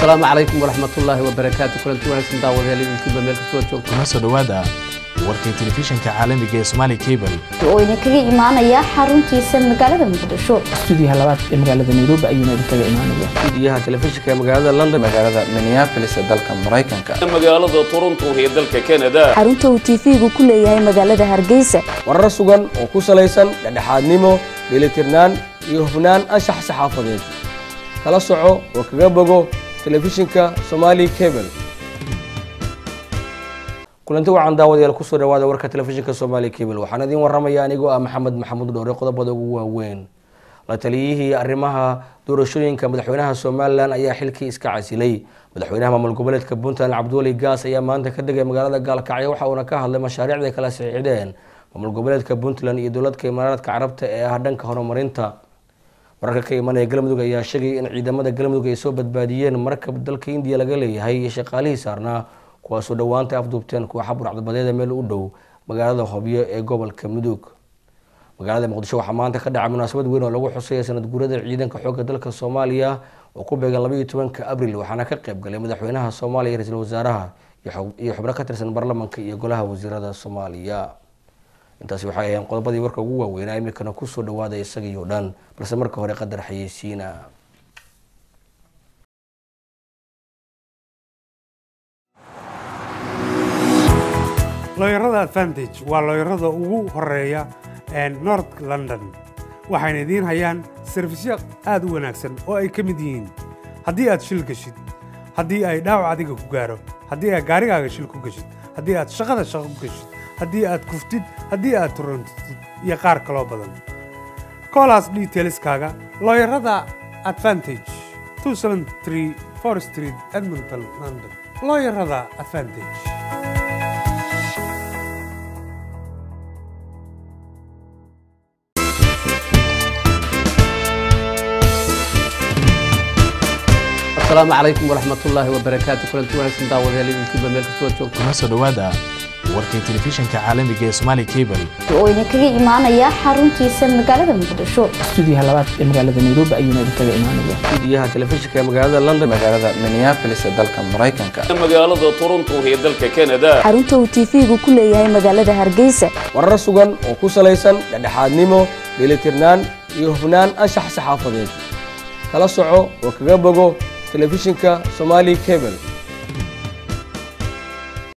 asalaamu calaykum waraxmatullaahi wabarakaatu kulanti wanaagsan daawadayaal idinkiiba meel kastoo joogto kuna soo dhowaada warkii telefishinka caalamiga ee Somali Cable oo idinkaga imaanaya xaruntiisa magaalada muqdisho stuudiyaha labaad ee magaalada nairobi ayuuna idinkaga imaanaya stuudiyaha telefishinka ee magaalada london magaalada minneapolis ee dalka maraykanka magaalada toronto ee dalka canada xarunta uu tv-gu ku leeyahay magaalada hargeysa warar sugan oo ku salaysan dhexdhexaadnimo dheelitirnaan iyo hufnaan anshax saxaafadeed kala soco oo kaga bogo telefishinka somali cable kulanti wacan daawadayaal kusoo dhawaada warka telefishinka somali cable waxaan idiin waramaya anigoo ah maxamed maxamuud dhoore qodobada ugu waaweyn la taliyihii arrimaha doorashooyinka madaxweynaha somalilan ayaa xilkii iska casilay madaxweynaha maamul goboleedka puntland cabdiweli gaas ayaa maanta ka degay magaalada gaalkacyo waxa uuna ka hadlay mashaariicday kala saxiixdeen maamul goboleedka puntland iyo dowladka imaaraadka carabta ee ah dhanka horumarinta wararka ka imanaya galmudug ayaa sheegay in ciidamada galmudug ay soo badbaadiyeen markab dalka indiya laga leeyahay iyo shaqaalihii saarnaa kuwaasoo dhowaantay afduubteen kooxa burcadbadeeda meel u dhow magaalada hobyo ee gobolka mudug magaalada muqdisho waxaa maanta ka dhacay munaasabad weyn oo lagu xusaya sanad guurada ciidanka xoogga dalka soomaaliya oo ku beegan labaiyo tobanka abril waxaana ka qayb galay madaxweynaha soomaaliya ra-iisul wasaaraha iyo xubno ka tirsan baarlamanka iyo golaha wasiirada soomaaliya intaasi waxay ahayeen qodobadii warka ugu waaweynaa iminkana kusoo dhawaada isagii oo dhan balse marka hore qadar xayeysiina looyarada advantage waa looyarada ugu horeeya north london waxayna idiin hayaan sarfisyo aad u wanaagsan oo ay ka mid yihiin haddii aad shil geshid haddii ay dhaawac adiga ku gaaro haddii aad gaarigaaga shil ku geshid haddii aad shaqada shaqo ku geshid haddii aad kuftid haddii aad turantid iyo qaar kaloo badan koolaas detailskaaga looyarada advantage street edmonton london looyarada advantage asalaamu calaykum waraxmatullaahi wabarakaatu kulanti wanaagsan daawadayaal idinkiiba meel kastoo joogto kuna soo dhowaada warkii telefishinka caalamiga ee Somali Cable oo idinkaga imaanaya xaruntiisa magaalada muqdisho stuudiyaha labaad ee magaalada nairobi ayuuna idinkaga imaanaya stuudiyaha telefishinka ee magaalada london magaalada minneapolis ee dalka maraykanka magaalada toronto ee dalka canada xarunta uu tv-gu ku leeyahay magaalada hargeysa warar sugan oo ku salaysan dhexdhexaadnimo dheelitirnaan iyo hufnaan anshax saxaafadeed kala soco oo kaga bogo telefishinka somali cable